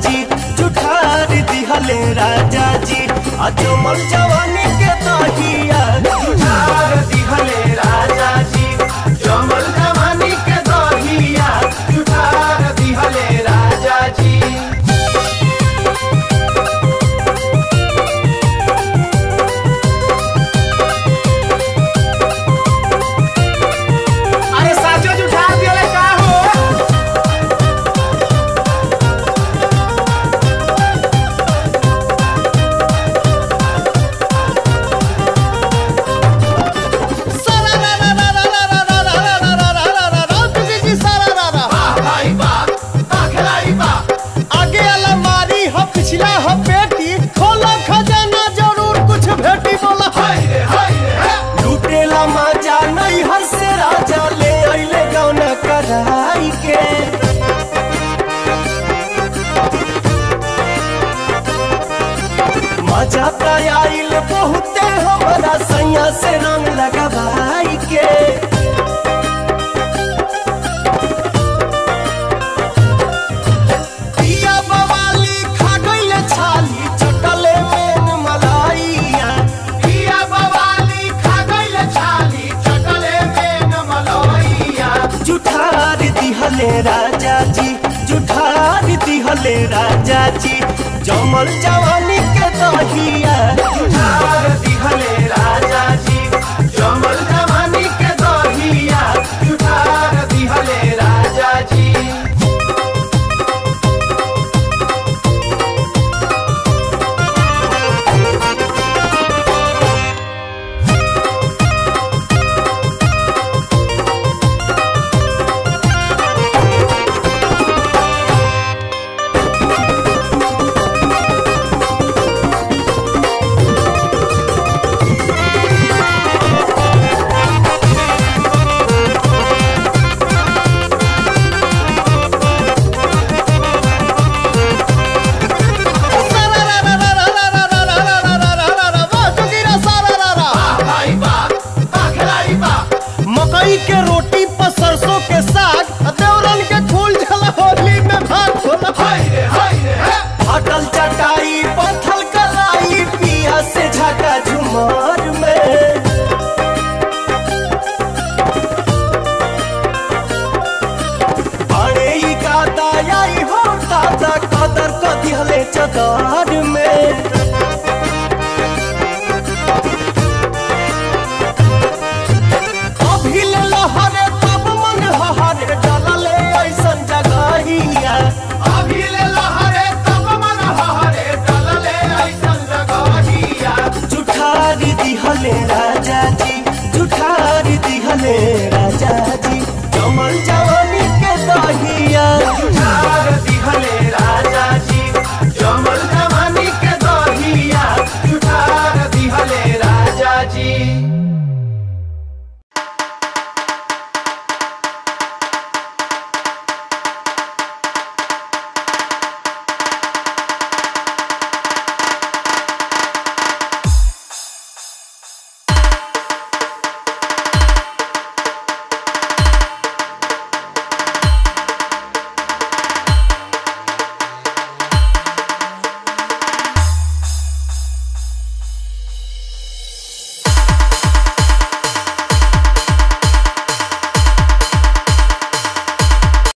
जी जुठार दिहले राजा जी अजमल जवानी के दहिया जुठार दिहले राजा जी जमल जवानी के दहिया जुठार दिहले राजा जी अरे साचो जुठा दिले का हो भाई बा खिलाई बा आगे अलमारी हो पिछला हो पेटी खोलो खजाना जरूर कुछ भेटी बोला हाय रे हाय रे लुटेला मजा नहीं हर से राजा ले अइले गौना कराई के मजा त आइल बहुते हमरा सैया से रंग लगाई के पिया बवाली खा गइले छाली चटले मेन मलाइया पिया बवाली खा गइले छाली चटले मेन मलाइया जुठार दिहले राजा जी जुठार दिहले राजा जी जमल जवानी के दहिया जुठार दिहले राजा जी जमल जवानी के दहिया जुठार दिहले राजा जी भाई बा खिलाई बा मकई के रोटी पर सरसों के साग देवरन के फूल झला होली में भाग होला हाय रे हाय रे फटल चटाई पत्थल कलाई पिया से झका झुमार में बड़े ही गादा आई हो दादा कदर क दिहले चदार में